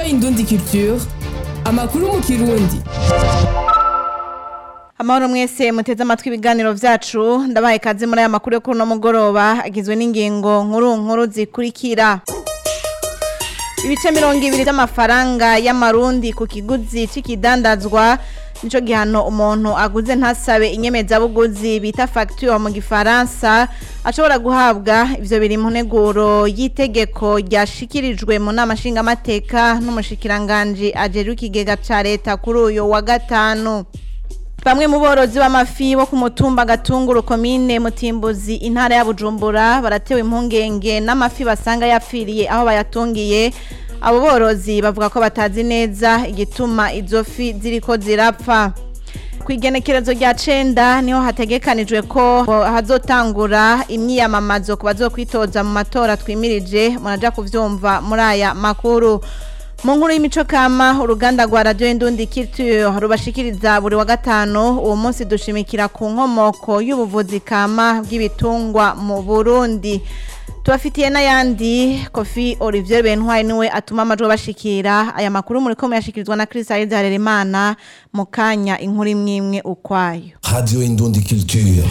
Indundi Culture amakuru mu kirundi Amahoro mwese muteze amatwi ibiganiro vyacu ndabaye kaze muri aya makuru yo kuri no mugoroba agizwe n'ingingo nkuru nkuru zikurikira Ibice mirongo ibiri vy'amafaranga y'amarundi ku kiguzi c'ikidandazwa nico gihano umuntu aguze ntasabe inyemezabuguzi bita facture mu gifaransa ashobora guhabwa ivyo biri mu nteguro y'itegeko ryashikirijwe mu nama nshingamateka n'umushikiranganji ajejwe ikigega ca leta kuri uyu wa gatanu Bamwe mu borozi b'amafi bo ku mutumba gatunguru komine mutimbuzi intara ya Bujumbura baratewe impungenge n'amafi basanga yapfiriye aho bayatungiye abo borozi bavuga ko batazi neza igituma izo fi ziriko zirapfa ku igenekerezo rya cenda niho hategekanijwe ko hazotangura imyiyamamazo ku bazokwitoza mu matora twimirije muraja kuvyumva muri aya makuru mu nkuru y'imico kama uruganda rwa radio indundi culture rubashikiriza buri wa gatanu uwo munsi dushimikira ku nkomoko y'ubuvuzi kama bw'ibitungwa mu Burundi tubafitiye n'ayandi kofi Olivier Bentwari niwe atuma amajwi bashikira aya makuru muri ko muyashikirizwa na Chris Ayiza Harerimana mu kanya inkuru imwe ukwayo Radio Indundi Culture.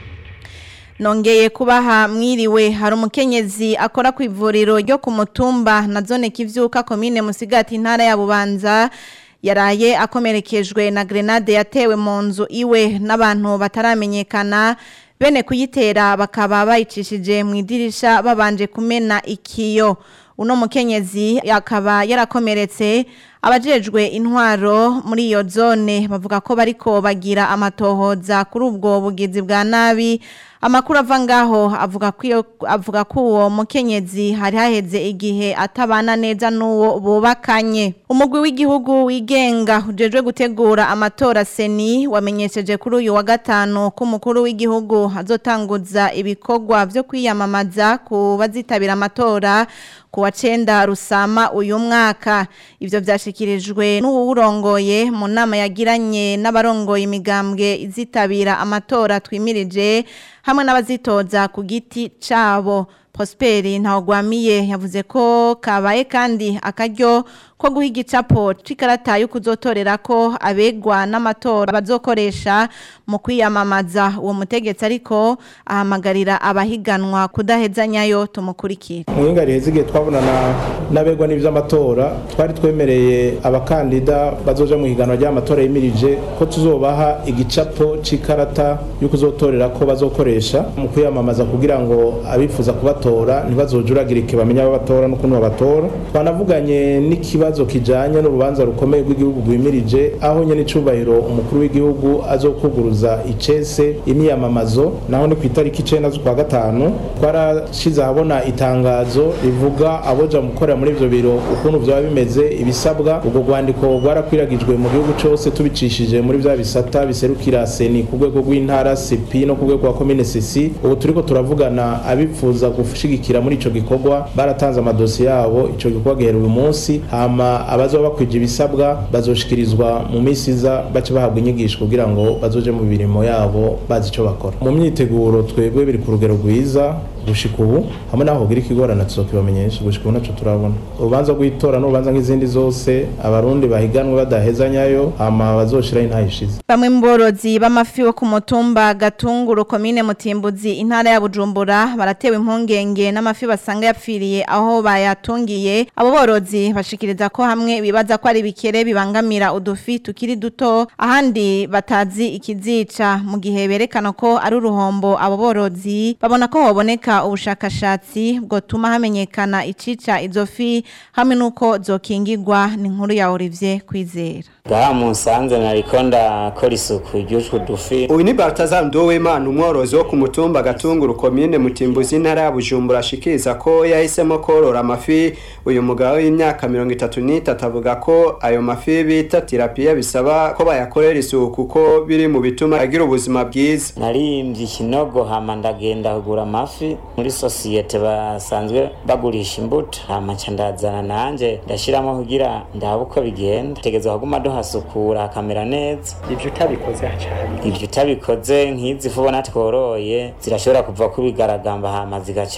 Nongeye kubaha mwiriwe hari umukenyezi akora ku ivuriro ryo ku mutumba na zone kivyuka komine musigati intara ya Bubanza yaraye akomerekejwe na grenade yatewe mu nzu iwe n'abantu bataramenyekana bene kuyitera bakaba bayicishije mu idirisha babanje kumena ikiyo uno mukenyezi akaba yarakomeretse abajejwe intwaro muri iyo zone bavuga ko bariko bagira amatohoza kuri ubwo bugizi bwa nabi amakuru ava ngaho avuga ko iyo avuga ko uwo mukenyezi hari haheze igihe atabana neza n'uwo bubakanye umugwi w'igihugu wigenga ujejwe gutegura amatora seni wamenyesheje kuri uyu wa gatanu ko umukuru w'igihugu azotanguza ibikorwa vyo kwiyamamaza ku bazitabira amatora ku wa cenda rusama uyu mwaka ivyo vyashikirijwe n'uwurongoye mu nama yagiranye n'abarongoye imigambwe izitabira amatora twimirije hamwe n'abazitoza ku giti cabo Prosperi ntawugwamiye yavuze ko kabaye kandi akaryo ko guha igicapo c'ikarata yo kuzotorera ko abegwa n'amatora bazokoresha mu kwiyamamaza uwo mutegetsi ariko ahamagarira abahiganwa kudahezanyayo tumukurikira mu yinga riheze igihe twabonana n'abegwa n'ivy'amatora twari twemereye abakandida bazoja mu higanwa ry'amatora yimirije ko tuzobaha igicapo c'ikarata yo kuzotorera ko bazokoresha mu kwiyamamaza kugira ngo abifuza kubatora ntibazojuragirike bamenye abo batora n'ukuntu babatora twanavuganye n'ikibazo kijanye n'urubanza rukomeye rw'igihugu rwimirije aho nyene icubahiro umukuru w'igihugu azokuguruza icese imyiyamamazo naho ni ku itariki icenda z'ukwa gatanu twarashize ahabona itangazo rivuga aboja mu gukorera muri ivyo biro ukuntu vyoba bimeze ibisabwa ubwo rwandiko rwarakwiragijwe mu gihugu cose tubicishije muri vya bisata biserukira seni ku rwego rw'intara sepi no ku rwego rwa komine sesi ubu turiko turavugana abifuza gushigikira muri ico gikorwa baratanze amadosiye yabo ico gikorwa gihera uyu munsi hama abazoba bakwije ibisabwa bazoshikirizwa mu minsi iza bace bahabwa inyigisho kugira ngo bazoje mu mirimo yabo bazi ico bakora mu myiteguro twebwe biri ku rugero rwiza gushika ubu hamwe naho hogira ikigorana tuzokibamenyesha gushika ubu naco turabona urubanza rw'itora n'urubanza nk'izindi zose abarundi bahiganwe badahezanyayo hama bazoshiraho intayishize Bamwe mu borozi b'amafi bo ku mutumba Gatunguru komine Mutimbuzi intara ya Bujumbura baratewe impungenge n'amafi basanga yapfiriye aho bayatungiye abo borozi bashikiriza ko hamwe bibaza ko ari bikere bibangamira udufi tukiri duto ahandi batazi ikizica mu gihe berekana ko ari uruhombo abo borozi babona ko hoboneka ubushakashatsi bwotuma hamenyekana icica izo fi hamwe nuko zokingirwa ni inkuru ya Olivier Kwizera ngaha musanze nariko ndakora isuku ry'utwo dufi uyu ni Baltazar Ndowimana umworozi wo ku mutumba Gatunguru komine Mutimbuzi intara ya Bujumbura ashikiriza ko yahisemo korora amafi uyu mugabo w'imyaka mirongo itatu n'itatu avuga ko ayo mafi bita tirapiya bisaba ko bayakorera isuku kuko biri mu bituma agira ubuzima bwiza narimvye ikinogo hama ndagenda kugura amafi muri sosiyete basanzwe bagurisha imbuto hama nca ndazana nanje ndashiramo kugira ndabe uko bigenda tegeza kuguma duhasukura hakamera neza ivyo utabikoze hacari ivyo utabikoze nk'izi fu ubona tworoye zirashobora kuva ko ibigaragamba hama zigaca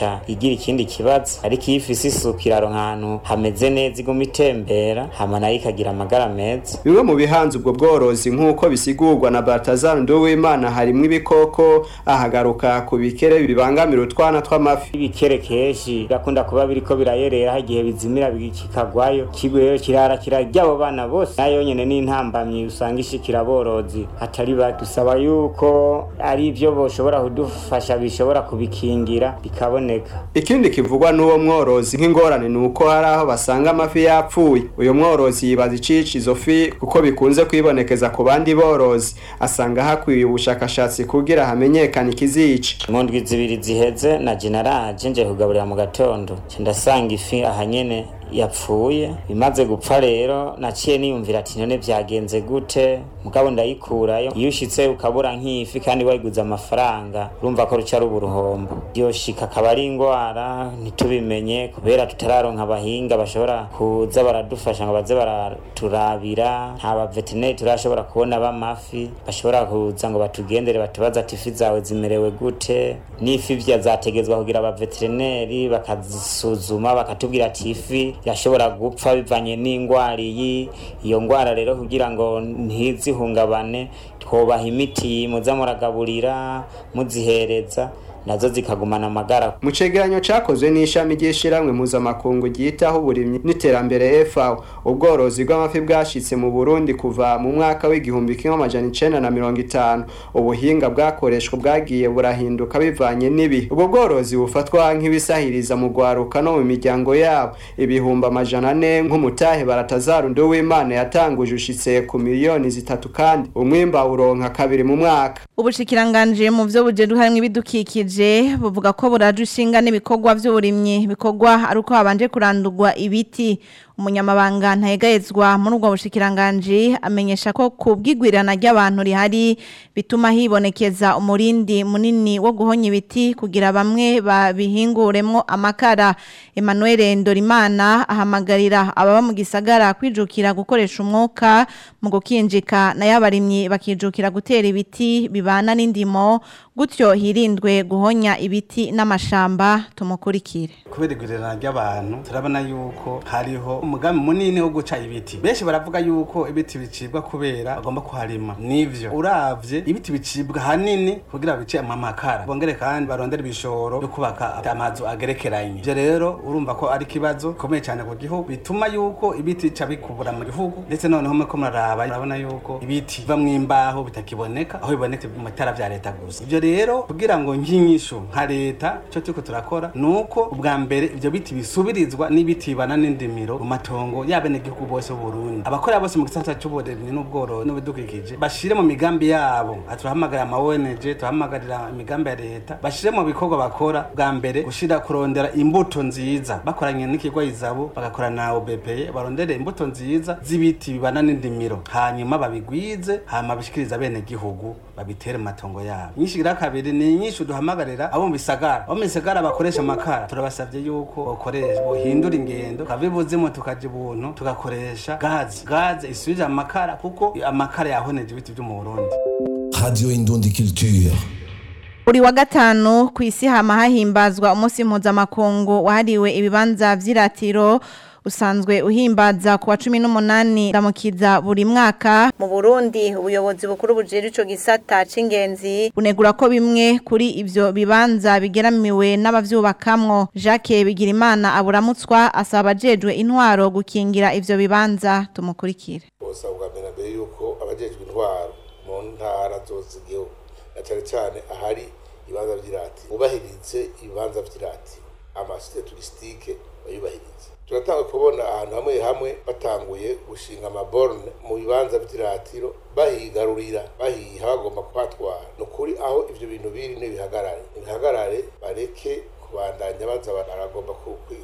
igaca igira ikindi kibazo ariko iyo ifise isuku iraronka ahantu hameze neza iguma itembera hama nayo ikagira amagara meza bimwe mu bihanze ubwo bworozi nk'uko bisigurwa na Baltazar Nduwimana harimwo ibikoko ahagaruka ku bikere bibangamira utwana tw'amafi ibikere kenshi birakunda kuba biriko birayerera igihe bizimira kikagwayo kigweyo kirara kirarya abo bana bose nayo nyene n'intambamyi usanga ishikira aborozi hatari bake dusaba yuko ari ivyo boshobora kudufasha bishobora kubikingira bikaboneka ikindi kivugwa n'uwo mworozi nk'ingorane ni uko hari aho basanga amafi yapfuye uyu mworozi yibaza icica izo fi kuko bikunze kwibonekeza ku bandi borozi asanga hakwiye ubushakashatsi kugira hamenyekane ikizica mu ndwi zibiri ziheze na jenaraje nje kugaburira mu gatondo ndasanga ifi ahanyene yapfuye bimaze gupfa rero naciye niyumvira ati none byagenze gute mugabo ndayikurayo iyo ushitse ukabura nk'ifi kandi wayiguze amafaranga urumva ko ruca ruba uruhombo yoshika akaba ari ingwara ntitubimenye kubera tutararonka abahinga bashobora kuza baradufasha ngo baze baraturabira nta baveterineri turashobora kubona b'amafi bashobora kuza ngo batugendere batubaza ati ifi zawe zimerewe gute n'ifi vya zategezwa kugira abaveterineri bakazisuzuma bakatubwira ati ifi yashobora gupfa bivanye n'ingwara iyi iyo ngwara rero kugira ngo ntizihungabane twobaha imiti muza muragaburira muzihereza nazo zikagumana amagara mu cegeranyo cakozwe n'ishami ry'ishiramwe mpuzamakungu ryitaho uburimyi n'iterambere FAO ubworozi bw'amafi bwashitse mu Burundi kuva mu mwaka w'igihumbi kimwe amajana icenda na mirongo itanu ubuhinga bwakoreshwa bwagiye burahinduka bivanye n'ibihe ubwo bworozi bufatwa nk'ibisahiriza mu gwaruka no mu miryango yabo ibihumbi amajana ane nk'umutahe baratazaru nduwimana yatanguje ushitse ku miliyoni zitatu kandi umwimba uronka kabiri mu mwaka ubushikiranganje mu vyo bujeru harimwo ibidukikije buvuga ko buraje ushinga n'ibikorwa vy'uburimyi bikorwa ari uko habanje kurandurwa ibiti umunyamabanga ntayegayezwa muri ubwo bushikiranganje amenyesha ko kubwigwirana ry'abantu rihari bituma hibonekeza umurindi munini wo guhonya ibiti kugira bamwe babihinguremwo amakara Emmanuel Ndorimana ahamagarira ababa mu gisagara kwijukira gukoresha umwuka mu gukinjika na yabarimyi bakijukira gutera ibiti bibana n'indimo gutyo hirindwe guhonya ibiti n'amashamba tumukurikire kubera igwirirana ry'abantu turabona yuko hariho umugambi munini wo guca ibiti benshi baravuga yuko ibiti bicibwa kubera bagomba kuharima nivyo uravye ibiti bicibwa hanini kugira bice amakara bongere kandi barondera ibishoro byo kubaka amazu agerekeranye ivyo rero urumva ko ari ikibazo gikomeye cyane ku gihugu bituma yuko ibiti bica bikubura mu gihugu ndetse noneho muriko muraraba urabona yuko ibiti biva mw'imbaho bitakiboneka aho bibonetse mu matara vya leta gusa ivyo rero kugira ngo nkinyishu nka leta ico turiko turakora nuko ubwa mbere ivyo biti bisubirizwa n'ibiti bibana n'indimiro mu matongo y'abenegihugu bose b'uburundi abakora bose mu gisata c'uburimyi n'ubworozi n'ibidukikije bashire mu migambi yabo turahamagarira ama ONG turahamagarira imigambi ya leta bashire mu bikorwa bakora bwa mbere gushira kurondera imbuto nziza bakoranye n'ikigo izabo bagakorana na OBPE barondere imbuto nziza z'ibiti bibana n'indimiro hanyuma babigwize hama bishikiriza abenegihugu babitere mu matongo yabo inyinshi igira kabiri ni inyinshi duhamagarira abo mu bisagara abo mu bisagara bakoresha amakara turabasavye yuko bokoresha bohindura ingendo kava ibuzimu tukaja ibuntu tugakoresha gazi gazi isubije amakara kuko amakara yahoneje ibiti vyo mu Burundi Radio Indundi Culture. Buri wa gatanu ku isi hama hahimbazwa umunsi mpuzamakungu wahariwe ibibanza vy'iratiro usanzwe uhimbaza ku wa cumi n'umunani ramukiza buri mwaka mu Burundi ubuyobozi bukuru bujejwe ico gisata c'ingenzi bunegura ko bimwe kuri ivyo bibanza bigeramiwe n'abavyubakamwo Jacques Bigirimana aburamutswa asaba abajejwe intwaro gukingira ivyo bibanza tumukurikire bosaba bwa mbere na mbere yuko abajejwe intwaro mu ntara zose z'igihugu na cyane cyane ahari ibibanza vy'irati bubahirize ibibanza vy'irati amasite turisitike bayubahirize turatanga kubona ahantu hamwe hamwe batanguye gushinga amaborne mu bibanza vy'iratiro bahigarurira bahiha bagomba kuhatwara ni ukuri aho ivyo bintu biri n'ibihagarare ibihagarare bareke kubandanya baza baragomba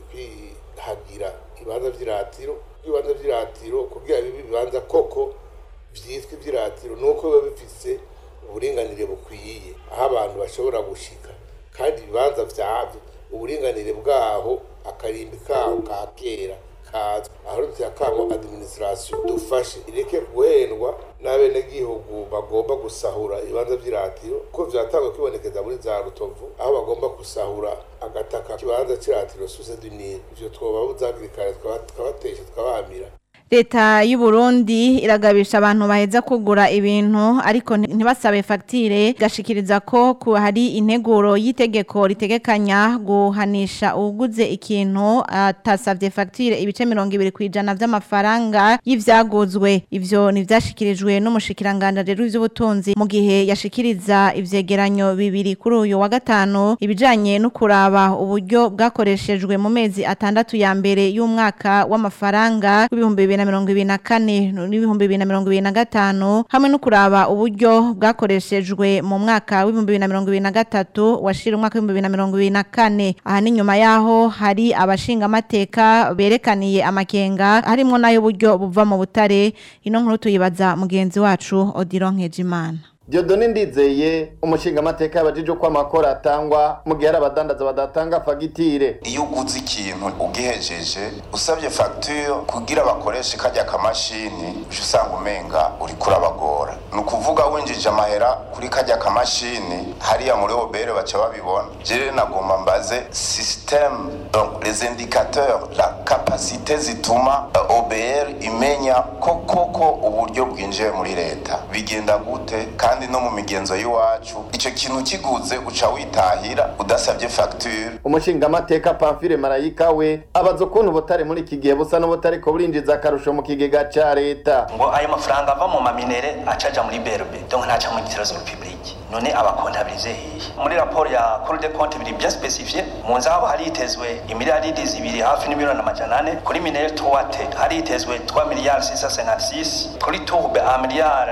kwihagira ibibanza vy'iratiro ibibanza vy'iratiro kugira bibe ibibanza koko vyitwa ivy'iratiro nuko biba bifise uburinganire bukwiye aho abantu bashobora gushika kandi ibibanza vyavyo uburinganire bwaho akarimbi kaho ka kera bikazwa aho duteye akamo administration dufashe ireke guhendwa n'abenegihugu bagomba gusahura ibibanza vy'iratiro ko vyatangwa kwibonekeza muri za rutovu aho bagomba gusahura agataka kibanza c'iratiro suse du Nil ivyo twobabuza hakiri kare tukabatesha tukabahamira leta y'u Burundi iragabisha abantu baheza kugura ibintu ariko ntibasabe fagitire gashikiriza ko ku hari integuro y'itegeko ritegekanya guhanisha uguze ikintu atasabye fagitire ibice mirongo ibiri ku ijana by'amafaranga y'ivyaguzwe ivyo ntivyashikirijwe n'umushikiranganja rero w'ivy'ubutunzi mu gihe yashikiriza ivyegeranyo bibiri kuri uyu wa gatanu ibijanye no kuraba uburyo bwakoreshejwe mu mezi atandatu ya mbere y'umwaka w'amafaranga w'ibihumbi bibiri na mirongo ibiri na kane n'ibihumbi bibiri na mirongo ibiri na gatanu hamwe no kuraba uburyo bwakoreshejwe mu mwaka w'ibihumbi bibiri na mirongo ibiri na gatatu washira umwaka w'ibihumbi bibiri na mirongo ibiri na kane aha ni nyuma yaho hari abashingamateka berekaniye amakenga harimwo n'ay'uburyo buva mu butare ino nkuru tuyibaza mugenzi wacu Odilo Nkejimana Diodone Ndizeye umushinga amateka yabajije uko amakora atangwa mu gihe hari abadandaza badatanga fagitire iyo uguze ikintu ugihejeje usabye fagitire kugira bakoreshe kajya kamashini uje usanga umenga uri kurabagora ni ukuvuga winjije amahera kuri kajya kamashini hariya muri obere baca babibona jere nagomba mbaze système donc les indicateurs la capacité zituma obr imenya ko koko uburyo bwinjiye muri leta bigenda gute kandi kandi no mu migenzo y'iwacu ico kintu kiguze uca witahira udasabye facture umushingamateka Pamphile Marayika we abaza ukuntu butare muri iki gihe busa n'ubutare ko burinjiza akarusho mu kigega ca leta ngo ayo mafaranga ava mu maminere acaja muri berbe donc ntaca mu trésor public none abakontabilize hehe muri raporo ya Cour des comptes biri bien spécifié mu nzabo haritezwe imiliyaridi zibiri hafi n'imiliyoni amajana ane kuri minere 3T haritezwe 3 miliyari 656 kuri tourbe a miliyari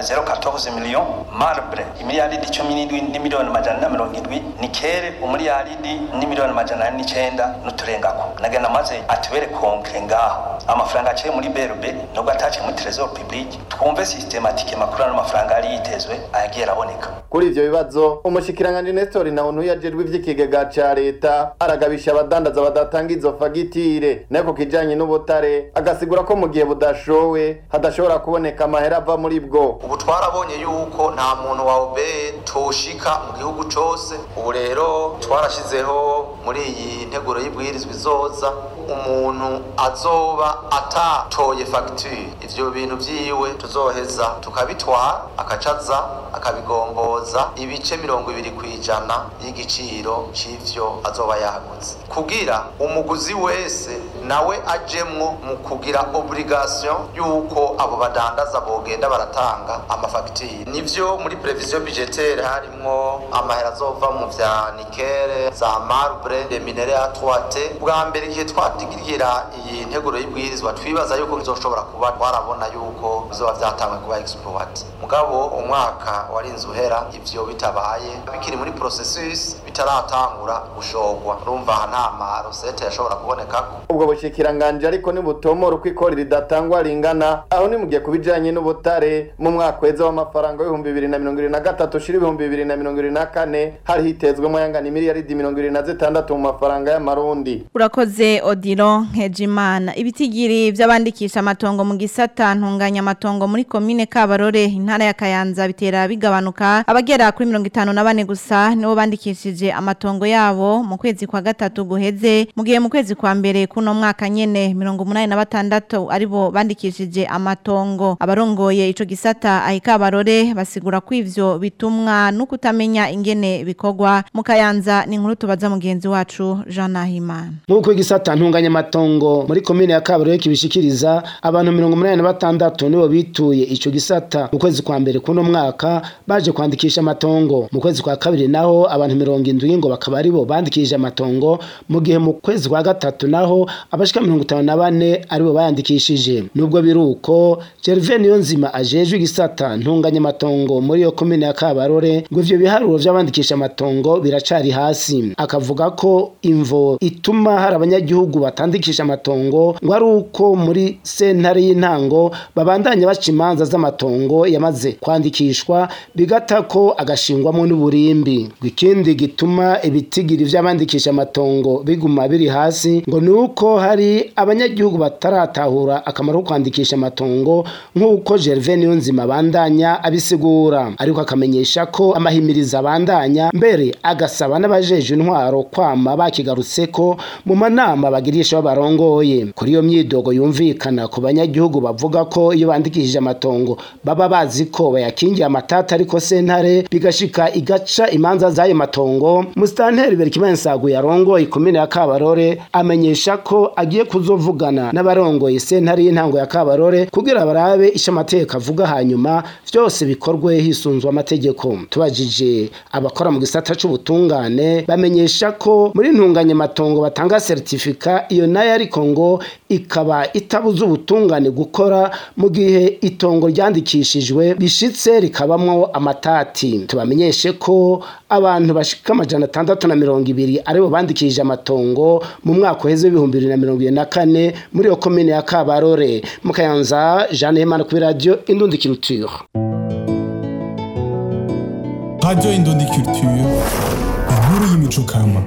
014 millions marbre imiliyaridi cumi n'indwi n'imiliyoni amajana na mirongo indwi nikere umuliyaridi n'imiliyoni amajana ane n'icenda n'uturengako nagenda maze atubere konkre ngaho amafaranga aciye muri berbe nubwo ataciye muri trésor public twumve systematique makuru ano mafaranga yari yitezwe ayagiye araboneka kuri ivyo bibazo umushikiranganje Nestor Ntawuntu yajejwe ivy'ikigega ca leta aragabisha abadandaza badatanga izo fagitire nako kijanye n'ubutare agasigura ko mu gihe budashowe hadashobora kuboneka amahera ava muri bwo ubu twarabonye yuko nta muntu wa obeye toshika mu gihugu cose ubu rero twarashizeho muri iyi nteguro y'ibwirizwa izoza umuntu azoba atatoye fagitire ivyo bintu vyiwe tuzoheza tukabitwara akacaza akabigomboza ibice mirongo ibiri ku ijana y'igiciro c'ivyo azoba yaguze kugira umuguzi wese nawe ajemwo mu kugira obligation yuko abo badandaza bogenda baratanga amafagitire nivyo muri prevision budgetaire harimwo amahera azova mu vya nikere za marbre de minere ya 3T bwa mbere igihe twatigira iyi nteguro y'ibwirizwa twibaza yuko bizoshobora kuba twarabona yuko bizoba vyatangwe kuba exploit mugabo umwaka warinze uhera ivyo bitabaye bikiri muri processus bitaratangura gushogwa urumva aha nta marosete yashobora kubonekako ubwo bushikiranganje ariko nibutomora uko ikori ridatangwa ringana aho ni mugiye kubijanye n'ubutare mu mwaka weza w'amafaranga w'ibihumbi bibiri na mirongo ibiri na gatatu ushira ibihumbi bibiri na mirongo ibiri na kane hari hitezwemo yangana imiliyaridi mirongo ibiri na zitandatu mu mafaranga y'amarundi urakoze odiro nkejimana ibitigiri by'abandikisha amatongo mu gisata ntunganya amatongo muri komine kabarore intara ya kayanza bitera bigabanuka abagera kuri mirongo itanu na bane gusa nibo bandikishije amatongo yabo mu kwezi kwa gatatu guheze mu gihe mu kwezi kwa mbere kuno mwaka nyene mirongo umunani na batandatu aribo bandikishije amatongo abarongoye ico gisata ahikabarore basigura ko ivyo bitumwa no kutamenya ingene bikorwa mu kayanza ni inkuru tubaza mugenzi wacu Jean Nahimana nk'uko igisata ntunganya amatongo muri komine ya kabarore kibishikiriza abantu mirongo umunani na batandatu nibo bituye ico gisata mu kwezi kwa mbere kuno mwaka baje kwandikisha amatongo mu kwezi kwa kabiri naho abantu mirongo indwi ngo bakaba aribo bandikishije amatongo mu gihe mu kwezi kwa gatatu naho abashika mirongo itanu na bane aribo bayandikishije nubwo biri uko Gervais Niyonzima ajejwe igisata ntunganya amatongo muri iyo komine ya Kabarore ngo ivyo biharuro vy'abandikisha amatongo biracari hasi akavuga ko imvo ituma hari abanyagihugu batandikisha amatongo ngo ari uko muri sentare y'intango babandanya baca imanza z'amatongo yamaze kwandikishwa bigata ko agashingwamo n'uburimbi ikindi gituma bituma ibitigiri vy'abandikisha amatongo biguma biri hasi ngo nuko hari abanyagihugu bataratahura akamaro ko kwandikisha amatongo nk'uko Gervais Niyonzima bandanya abisigura ariko akamenyesha ko amahimiriza abandanya mbere agasaba n'abajeje intwaro kwama bakigarutseko mu manama bagirisha babarongoye kuri iyo myidogo yumvikana ku banyagihugu bavuga ko iyo bandikishije amatongo baba bazi ko bayakingiye amatata ariko sentare bigashika igaca imanza z'ayo matongo musitanteri Berkimansagu yarongoye ikomine ya Kabarore amenyesha ko agiye kuzovugana n'abarongoye sentare y'intango ya Kabarore kugira barabe ico amateka avuga hanyuma vyose bikorwe hisunzwe amategeko tubajije abakora mu gisata c'ubutungane bamenyesha ko muri ntunganye matongo batanga certificat iyo nayo ariko ngo ikaba itabuza ubutungane gukora mu gihe itongo ryandikishijwe bishitse rikabamwo amatati tubamenyeshe ko abantu bashika amajana atandatu na mirongo ibiri aribo bandikishije amatongo mu mwaka uheze w'ibihumbi bibiri na mirongo ibiri na kane muri iyo komine ya Kabarore mu Kayanza Jeanne Hemana kuri radio Indundi Culture Radio Indundi Culture inkuru y'imico kama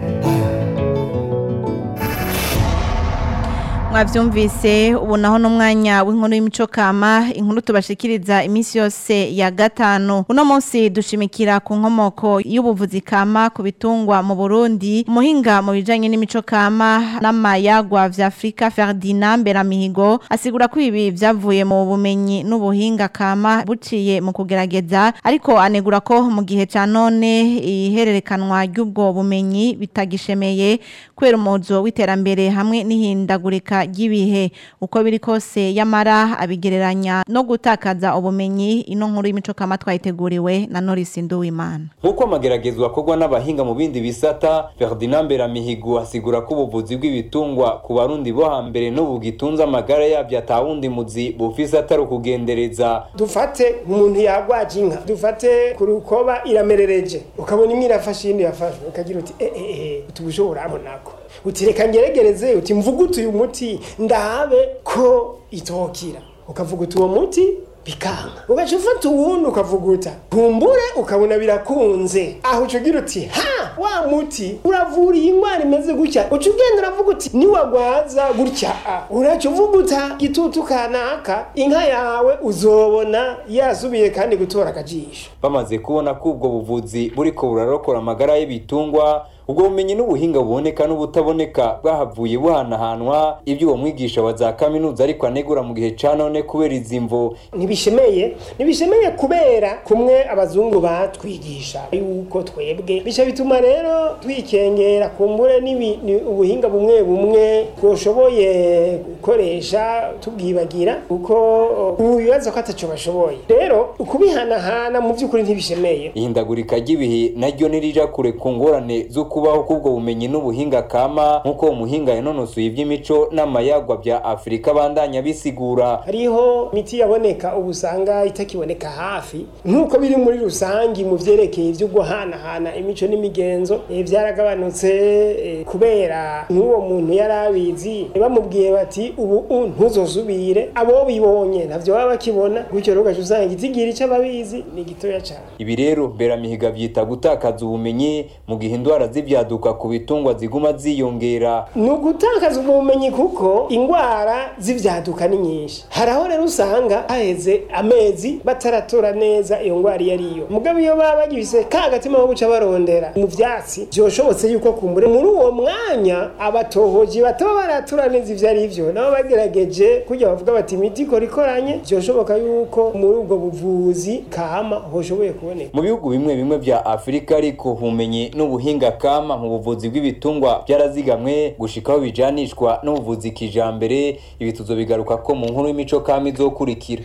mwavyumvise ubu naho n'umwanya w'inkuru y'imico kama inkuru tubashikiriza iminsi yose ya gatanu uno munsi dushimikira ku nkomoko y'ubuvuzi kama ku bitungwa mu Burundi umuhinga mu bijanye n'imico kama n'amayagwa vya Afrika Ferdinand Beramihigo asigura ko ibi vyavuye mu bumenyi n'ubuhinga kama buciye mu kugerageza ariko anegura ko mu gihe ca none ihererekanwa ry'ubwo bumenyi bitagishemeye kwera umuzo w'iterambere hamwe n'ihindagurika ry'ibihe uko biri kose yamara abigereranya no gutakaza ubumenyi ino nkuru y'imico kama twayiteguriwe na Norris Nduwimana nk'uko amageragezwa akorwa n'abahinga mu bindi bisata Ferdinand Beramihigo asigura ko ubuvuzi bw'ibitungwa ku barundi bo hambere n'ubu gitunze amagara yabyo atawundi muzi bufise atari ukugendereza dufate umuntu yagwaje inka dufate ku rukoba iramerereje ukabona imwe irafashe iyindi yafashwe ukagira uti eh eh eh utubushobora abonako uti reka ngeregereze uti mvugutu uyu muti ndabe ko itokira ukavuga uti uwo muti bikanga ugaca ufata uwundi ukavuguta kumbure ukabona birakunze aho uca ugira uti ha wa muti uravura iyi ndwara imeze gutya uca ugenda uravuga uti niwagwaza gutya a uraca uvuguta gitutu kanaka inka yawe uzobona yasubiye kandi gutora akajisho bamaze kubona ko ubwo buvuzi buriko burarokora amagara y'ibitungwa ubwo bumenyi n'ubuhinga buboneka n'ubutaboneka bwahavuye buhanahanwa ibyo uwo mwigisha wa za kaminuza ariko anegura mu gihe ca none kubera izi mvo ntibishemeye ntibishemeye kubera kumwe abazungu batwigisha yuko twebwe bica bituma rero twikengera kumbure n'ibi- ni ubuhinga bumwe bumwe twoshoboye gukoresha tubwibagira kuko ubu bibaza ko ataco bashoboye rero ukubihanahana mu by'ukuri ntibishemeye ihindagurika ry'ibihe naryo nirija kure ku ngorane zo kubaho k'ubwo bumenyi n'ubuhinga kama nk'uko umuhinga yanonosoye iby'imico n'amayagwa bya afurika bandanya bisigura hariho imiti yaboneka ubu usanga itakiboneka hafi nk'uko biri muri rusangi mu vyerekeye ivyo guhanahana imico n'imigenzo eh, vyaragabanutse eh, kubera nk'uwo muntu yari abizi bamubwiye bati ubu u ntuzosubire abo bibonye ntavyo baba bakibona gutyo rero ugaca usanga igitigiri c'ababizi ni gitoya cane ibi rero beramihiga byita gutakaza ubumenyi mu gihe indwara z'ibyaduka ku bitungwa ziguma ziyongera ni ugutakaza ubwo bumenyi kuko indwara z'ivyaduka ni nyinshi hari aho rero usanga haheze amezi bataratora neza iyo ndwara iyo ariyo mugabo iyo baba bagifise ka gatima ko guca barondera mu vyatsi vyoshobotse yuko kumbure muri uwo mwanya abatohoji bataba baratura neza ivyo ari vyo nabo bagerageje kurya bavuga bati imiti ikora ikoranye vyoshoboka yuko muri ubwo buvuzi kama hoshoboye kuboneka mu bihugu bimwe bimwe vya afurika ariko ubumenyi n'ubuhinga kama mu buvuzi bw'ibitungwa byarazigamwe gushikaho bijanishwa n'ubuvuzi kijambere ibi tuzobigaruka ko mu nkuru y'imico kama izokurikira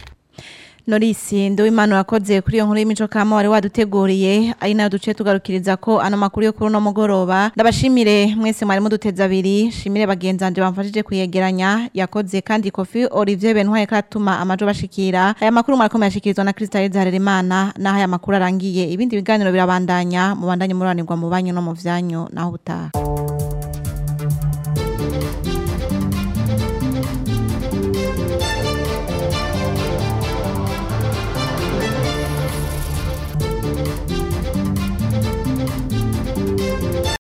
Norisi Nduwimana wakoze kuri iyo nkuru y'imico kama wari waduteguriye ari nayo duce tugarukiriza ko ano makuru yo kuri uno mugoroba ndabashimire mwese mwari muduteza abiri shimire bagenzanje bamfashije kuyegeranya yakoze kandi Kofi Olivier Bentwaye katuma amajo bashikira aya makuru mwarakomeye ashikirizwa na Christa Harerimana naho aya makuru arangiye ibindi biganiro birabandanya mubandanye muranirwa mu banyu no mu vyanyu naho utaha